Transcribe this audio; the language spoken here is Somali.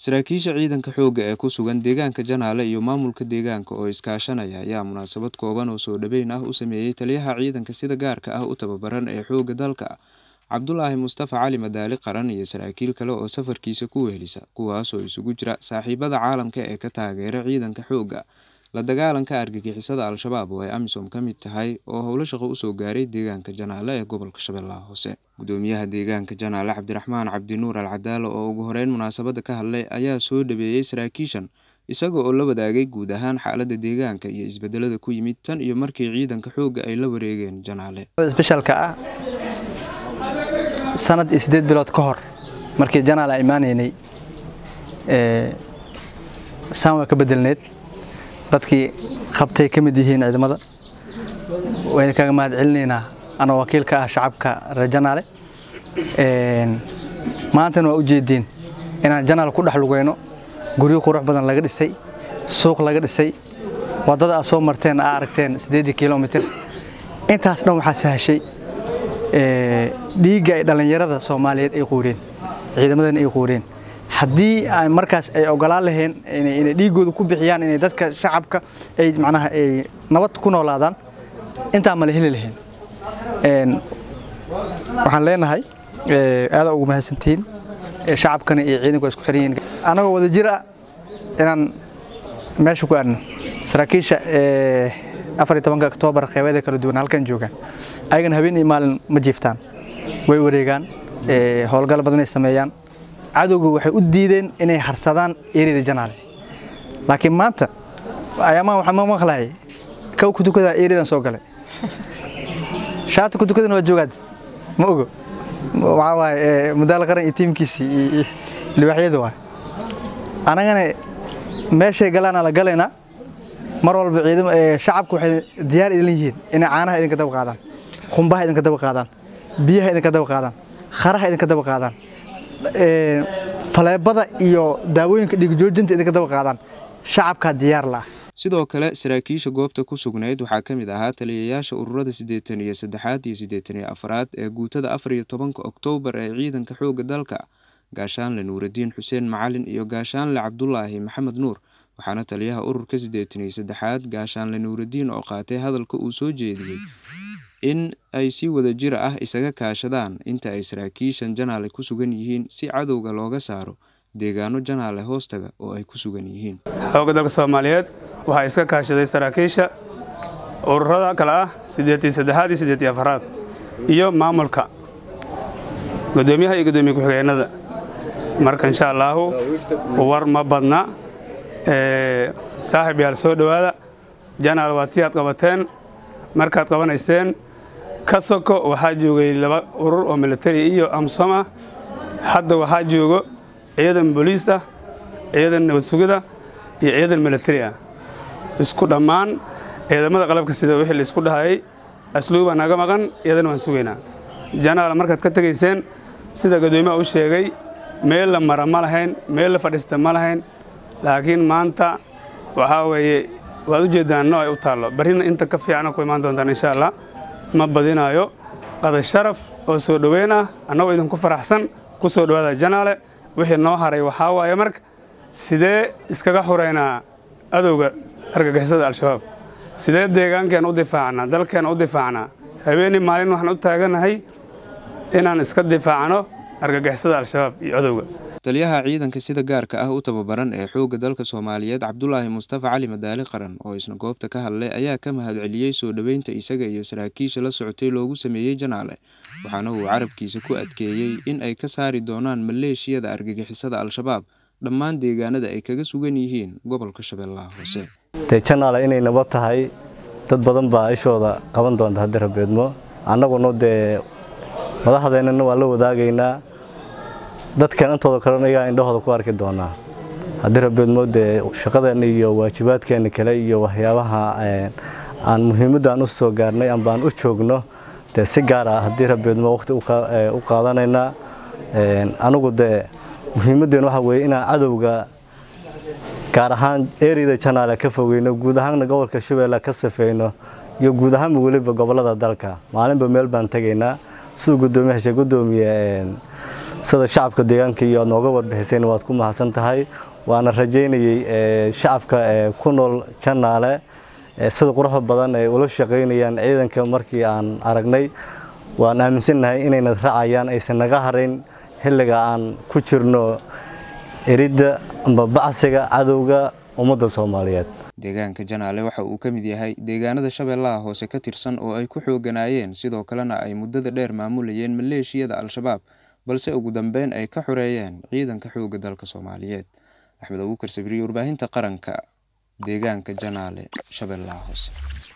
saraakiisha ciidanka xoogga ee ku sugan deegaanka janaale iyo maamulka deegaanka oo iskaashanaya ayaa munaasabad kooban oo soo dhaweyn ah u sameeyey taliyaha ciidanka sida gaarka ah u tababaran ee xoogga dalka cabdulaahi mustafa cali madaali qaran iyo saraakiil kale oo safarkiisa ku wehelisa kuwaasoo isugu jira saaxiibada caalamka ee ka taageera ciidanka xoogga la dagaalanka argagixisada al-shabaab oo ay amisom ka mid tahay oo howlo shaqo usoo gaaray deegaanka janaale ee gobolka shabeellaha hoose gudoomiyaha deegaanka janaale cabdiraxmaan cabdinuur al cadaalo oo ugu horeyn munaasabada ka hadlay ayaa soo dhaweeyey saraakiishan isaga oo la wadaagay guud ahaan xaalada deegaanka iyo isbedelada ku yimid tan iyo markii ciidanka xoogga ay la wareegeen janaale isbeshalka ah sanad iyo sideed bilood ka hor markii janaal aan imaanaynay saan waa ka bedelneed dadkii qabtay ka mid yihiin ciidamada wayna kaga mahad celinaynaa anoo wakiil ka ah shacabka reer janaale maantana waa u jeediin inaan janaal ku dhex lugeyno guryo qurux badan laga dhisay suuq laga dhisay waddada aad soo marteen aa aragteen siddeedii kilomitir intaas dhan waxaa sahashay dhiigga ay dhallinyarada soomaaliyeed ay quureen ciidamadana ay quureen haddii ay markaas ay ogolaan laheen inay dhiiggooda ku bixiyaan inay dadka shacabka ay macnaha ay nabad ku noolaadaan intaa ma la heli laheen waxaan leenahay aada ugu mahadsantihiin shacabkana iyo ciidanku isku xiran yihiin annagoo wada jir ah inaan meesha ku aadno saraakiisha afar iyo tobanka oktoobar qeybeeda kala duwan halkan joogaan ayagana habeen iyo maalin ma jiiftaan way wareegaan howlgal badan ay sameeyaan cadowga waxay u diideen inay harsadaan erida janaale laakiin maanta ayaamaan waxaa ma maqlahay kow ku tukadaa eridan soo galay shaata ku tukadana waa joogaad ma ogo waxaa waaye madaal qaran iyo tiimkiisii iyo libaxyada waay annagana meeshay galaana la galaynaa mar walba ciidam shacabku waxay diyaar idin yihiin inay caanaha idinka daba qaadaan qumbaha idinka daba qaadaan biyaha idinka daba qaadaan kharaha idinka daba qaadaan faleebada iyo daawooyinka dhiigjoojinta idinka daba qaadaan shacabkaa diyaar la ah sidoo kale saraakiisha goobta ku sugnayd waxaa ka mid ahaa taliyayaasha ururada siddeetan iyo saddexaad iyo siddeetan iyo afraad ee guutada afar iyo tobanka oktoobar ee ciidanka xoogga dalka gaashaanle nuuraddiin xuseen macalin iyo gaashaanle cabdulaahi maxamed nuur waxaana taliyaha ururka siddeetan iyo saddexaad gaashaanle nuuraddiin oo qaatay hadalka uu soo jeediyey in ay si wada jir ah isaga kaashadaan inta ay saraakiishan janaale ku sugan yihiin si cadowga looga saaro deegaano janaale hoostaga oo ay ku sugan yihiin xoogga dalka soomaaliyeed waxaa iska kaashaday saraakiisha ururada kale ah siddeetii saddexaad iyo siddeetii afaraad iyo maamulka guddoomiyaha iyo guddoomiye ku-xigeenada marka insha allaahu war ma badna saaxib yaal soo dhowaada janaal waa tii aad qabateen markaad qabanayseen ka soko waxaa joogay laba urur oo militari iyo amsom ah hadda waxaa joogo ciidan booliis ah ciidan nabad sugida iyo ciidan militari ah isku dhammaan ciidamada qalabka sida wixii laisku dhahayay asluubaa naga maqan iyadana waan sugaynaa janaal markaad ka tegayseen sida guddoomiyaha u sheegay meel la mara ma lahayn meel la fadhiista ma lahayn laakiin maanta waxaa weeye waad u jeeddaan nooc ay u taallo barrina inta ka fiicana ku imaan doontaan insha allah ma badinaayo qaday sharaf oo soo dhoweyn ah annagoo idinku faraxsan ku soo dhowaada janaale wixii noo haray waxaa waaye marka sidee iskaga xureynaa adowga argagixisada al-shabaab sidee deegaankeen u difaacnaa dalkeen u difaacnaa habeenii maalin waxaan u taaganahay inaan iska difaacno argagixisada al-shabaab iyo adowga taliyaha ciidanka sida gaarka ah u tababaran ee xoogga dalka soomaaliyeed cabdulaahi mustafa cali madaali qaran oo isna goobta ka hadlay ayaa ka mahad celiyey soo dhoweynta isaga iyo saraakiisha la socotay loogu sameeyey janaale waxaana uu carabkiisa ku adkeeyey in ay ka saari doonaan maleeshiyada argagixisada al-shabaab dhammaan deegaanada ay kaga sugan yihiin gobolka shabeellaha hoose dee janaale inay nabad tahay dad badan baa ishooda qaban doonta haddii rabeedmo annaguna dee madaxdeennana waan la wadaagaynaa dadkan intooda kalena ayaa indhahooda ku arki doonaa haddii rabeedmo dee shaqadeenna iyo waajibaadkeenna kale iyo waxyaabaha aan muhiimaddan u soo gaarnay ambaan u joogno dee si gaar ah haddii rabeedmo waqti u qaadanaynaa anigu dee muhiimaddeen waxa weeye inaan cadowga gaar ahaan eriyada janaale ka fogeyno guud ahaanna gobolka shabeelle ka safeyno iyo guud ahaanba weliba gobollada dalka maalinba meel baan tegaynaa siduu guddoomiyaha shee guddoomiye sida shacabka deegaanka iyo aad nooga warbixiseen waad ku mahadsan tahay waana rajaynayey shacabka ku nool janaale sida quruxda badan ay ula shaqaynayaan ciidanka markii aan aragnay waan aaminsannahay inayna raacayaan aysan naga harayn xilliga aan ku jirno eridda amba bacsiga cadowga ummadda soomaaliyeed deegaanka janaale waxa uu ka mid yahay deegaanada shabeellaha hoose ka tirsan oo ay ku xooganaayeen sidoo kalena ay muddada dheer maamulayeen maleeshiyada al-shabaab balse ugu dambeyn ay ka xoreeyeen ciidanka xoogga dalka soomaaliyeed axmed abuukar sabriye warbaahinta qaranka deegaanka janaale shabeellaha hoose